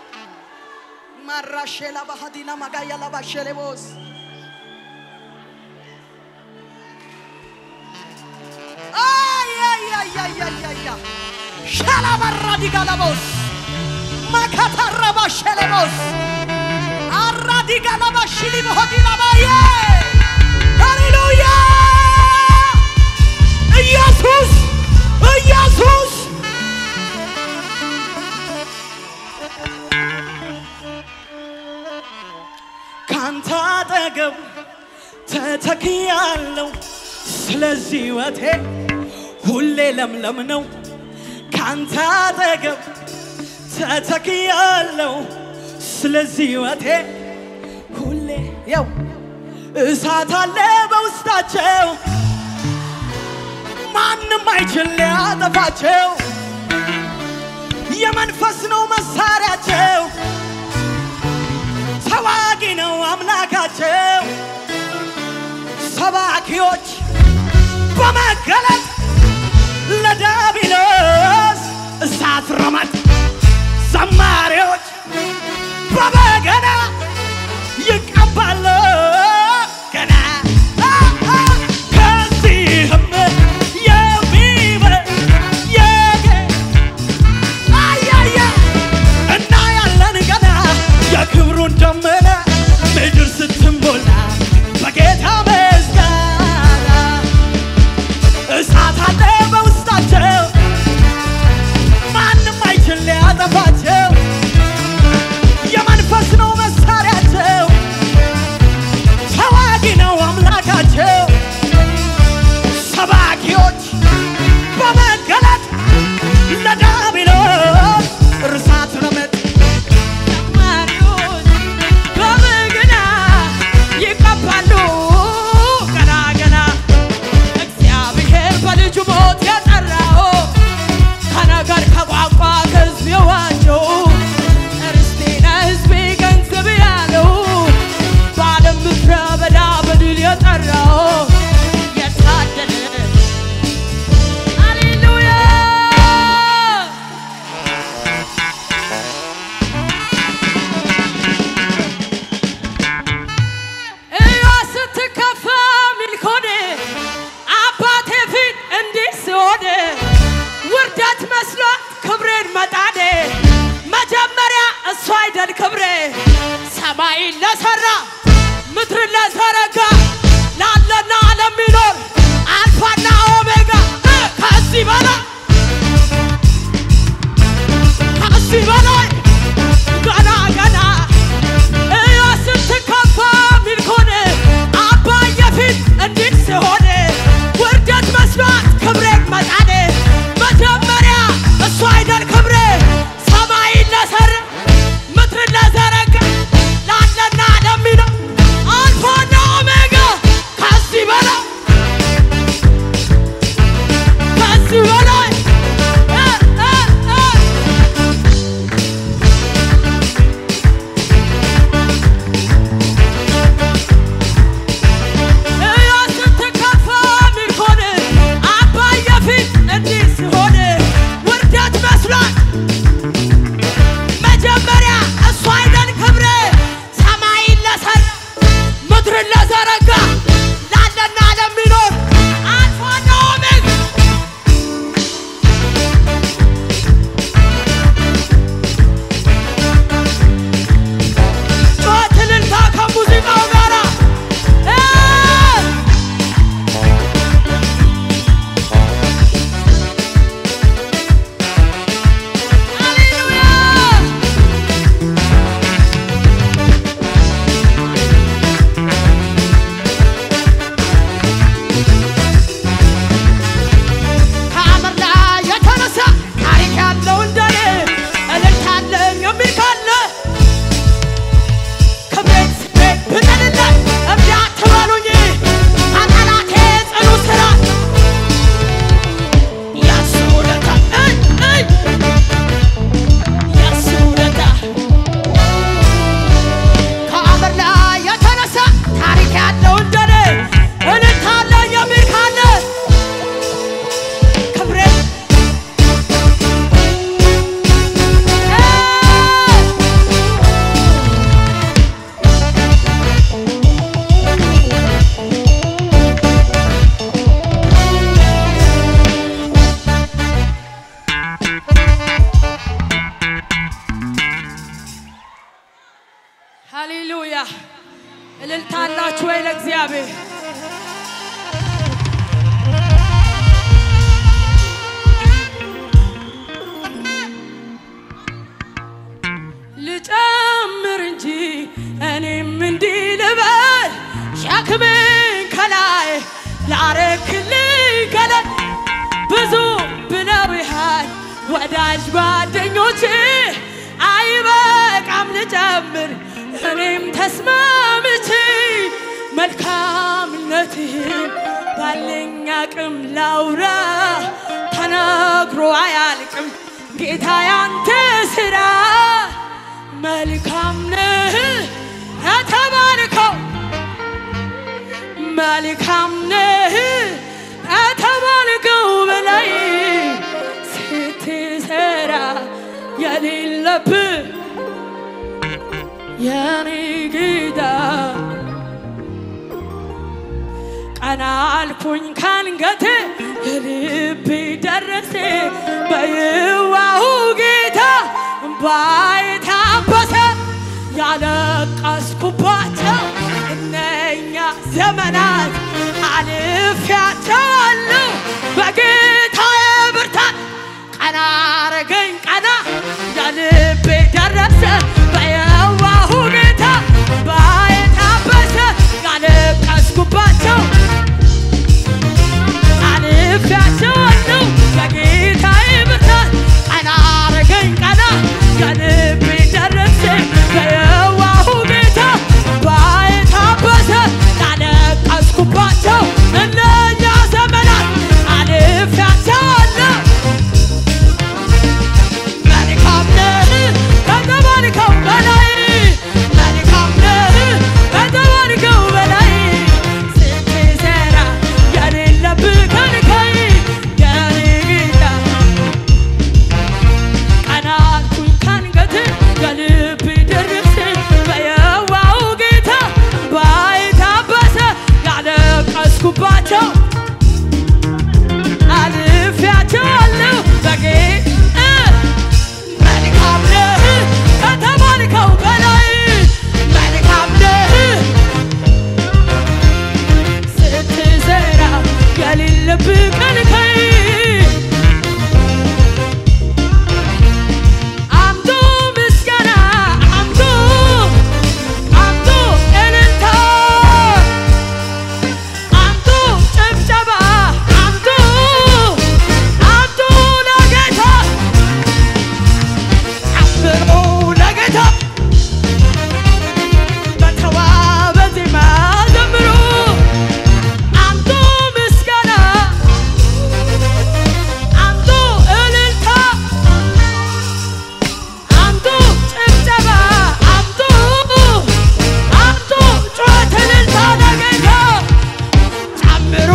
ማራሼላ ባህዲና ማጋያላ ባሸሌቦስ አያያያያያያ ሻላባራ ዲጋላቦስ ማካታራባ ሸሌቦስ አራዲጋላባ ሽሊ በሆዲላባዬ ሃሌሉያ ኢየሱስ ኢየሱስ ካንተ አጠገብ ተተክያለሁ፣ ስለዚህ ሕይወቴ ሁሌ ለምለም ነው። ካንተ አጠገብ ተተክያለሁ፣ ስለዚህ ሕይወቴ ሁሌ ያው እሳት አለ በውስጣቸው ማንም አይችል ሊያጠፋቸው የመንፈስ ነው መሳሪያቸው ተዋጊ ነው አምላካቸው ሰባኪዎች በመገለጥ ለዳቢሎስ እሳት ረመጥ ዘማሪዎች በበገና ይቀባሉ ገና አ- አ- ከዚህም የሚበልጥ የጌ- አያያ እና ያለን ገና የክብሩን ደመና ምድር ስትሞላ በጌታ ምስጋና እሳት አለ በውስጣቸው ማንም አይችል ሊያጠፋቸው የመንፈስ ነው መሳሪያቸው ተዋጊ ነው አምላካቸው ሰባኪዎች በመገለጥ ለዳቢሎስ እርሳት ረመጥ ዘማሪዎች በበገና ይቀባሉ ገና ገና እግዚአብሔር በልጁ ሞት የጠራው ከነገር ከቋንቋ ከሕዝብ የዋጀው ርስቴ ነህ ሕዝቤ ገንዘብ ያለው በዓለም ምድረ በዳ በድል የጠራው የታደለ ሃሌሉያ እያ ስትከፋ ሚልኮን አባቴ ፊት እንዲህ ስሆን ውርደት መስሏት ክብሬን መጣኔ መጀመሪያ እሱ አይደል ክብሬ ሰማይን ለሰራ ምድርን ለዘረጋ ላለና ለሚኖር አልፋና ኦሜጋ እ ከዚህ በላይ ከዚህ በላይ ገና ገና እያ ስትከፋ ሚልኮን አባዬ ፊት እንዲህ ስሆን ውርደት መስሏት ክብሬን መጣኔ መጀመሪያ እሱ አይደል ክብሬ ሰማይን ለሰራ ምድርን ለዘረጋ ላለና እግዚአብሔር ልጨምር እንጂ እኔም እንዲህ ልበል ሸክምን ከላይ ላረክልኝ ገለል ብዙ ብለውሃል ወዳጅ ጓደኞቼ አይበቃም ልጨምር እኔም ተስማምቼ መልካምነትህን ባለኝ አቅም ላውራ ተነግሮ አያልቅም ጌታ ያንተ ስራ መልካም ነህ የተባልከው መልካም ነህ ከተባልከው በላይ ስትሰራ የሌለብህ የኔ ጌታ ቀና አልኩኝ ካንገቴ የልቤ ደረሴ በየዋሁ ጌታ እምባዬ ታበሰ ያለቀስኩባቸው እነኛ ዘመናት አልፌያቸዋለሁ በጌታዬ ብርታት ቀና አረገኝ ቀና የልቤ ደረሰ በየዋሁ ጌታ እምባዬ ታበሰ ያለቀስኩባቸው አልፌያቸዋለሁ በጌታዬ ብርታት ቀና አረገኝ ቀና የልቤ ደረሰ በየዋሁ ጌታ እምባዬ ታበሰ ያለቀስኩባቸው እነኛ ዘመናት አልፌያቸዋለሁ መልካም ነህ ከተባልከው በላይ መልካም ነህ ከተባልከው በላይ ስትሰራ የሌለብህ ከልካይ የኔ ጌታ ቀና አልኩኝ ካንገት የልብ ድርስ በየዋሁ ጌታ ባይታበሰ ያለቀስኩባቸው አልፌያቸዋለሁ በጌ መልካም ነህ ከተባልከው በላይ መልካም ነህ ስትሰራ የሌለብህ ከልካይ አምጡ ምስጋና አምጡ አምጡ እልልታ አምጡ ጭብጨባ አምጡ አምጡ ለጌታ ጨምሮ ለጌታ በተዋበ ዜማ ዘምሩ አምጡ ምስጋና አምጡ እልልታ አምጡ ጭብጨባ አምጡ አምጡ ጩኸት እልልታ ለጌታ ጨምሩ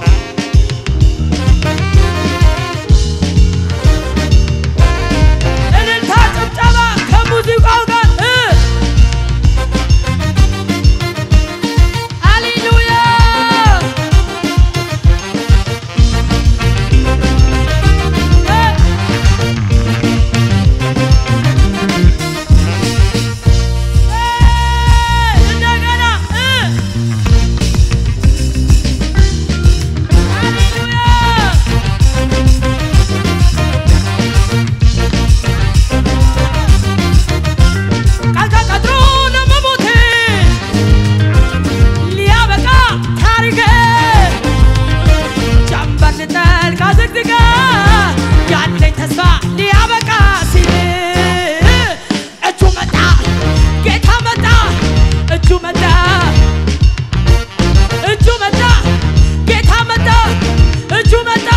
እልልታ ጭብጨባ ከሙዚቃው ጋር እ ሃሌሉያ እንደገና ሃሌሉያ ቃል ተቀጥሮ ለመሞቴ ሊያበቃ ታሪኬ ጀንበር ልጠልቅ አዘግዝጋ ያለኝ ተስፋ ሊያበቃ ሲል እጁ መጣ ጌታ መጣ እጁ መጣ እጁ መጣ ጌታ መጣ እጁ መጣ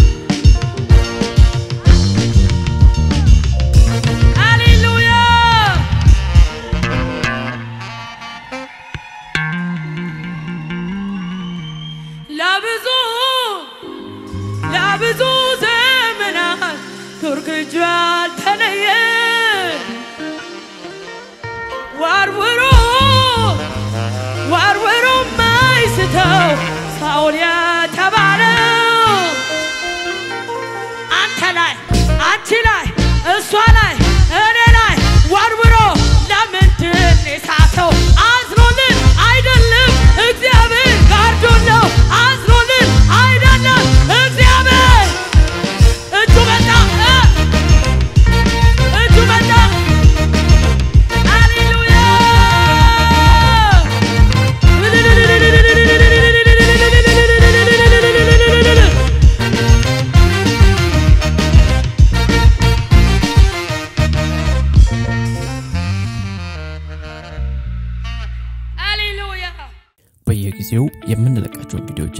ሃሌሉያ ለብዙ ለብዙ ዘመናት ቱርክ እጁ ያልተለየ ወርውሮ ወርውሮ ማይስተው ሳውል የተባለው አንተ ላይ አንቺ ላይ እሷ ላይ እኔ ላይ ወርውሮ ለምንድን የሳተው አዝኖልን አይደለም እግዚአብሔር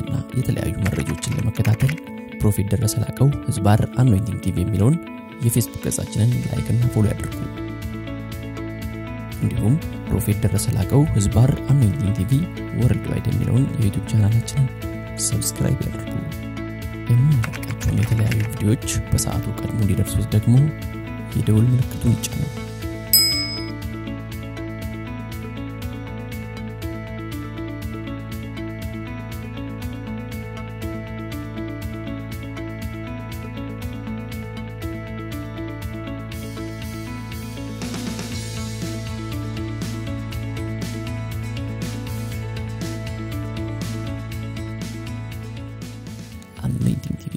ወቅታዊና የተለያዩ መረጃዎችን ለመከታተል ፕሮፌት ደረሰ ላቀው ህዝባር አኖይንቲንግ ቲቪ የሚለውን የፌስቡክ ገጻችንን ላይክና ፎሎ ያድርጉ። እንዲሁም ፕሮፌት ደረሰ ላቀው ህዝባር አኖይንቲንግ ቲቪ ወርልድ ዋይድ የሚለውን የዩቱብ ቻናላችንን ሰብስክራይብ ያድርጉ። የምንለቃቸውን የተለያዩ ቪዲዮዎች በሰዓቱ ቀድሞ እንዲደርሱት ደግሞ የደውል ምልክቱን ይጫኑ። anointing TV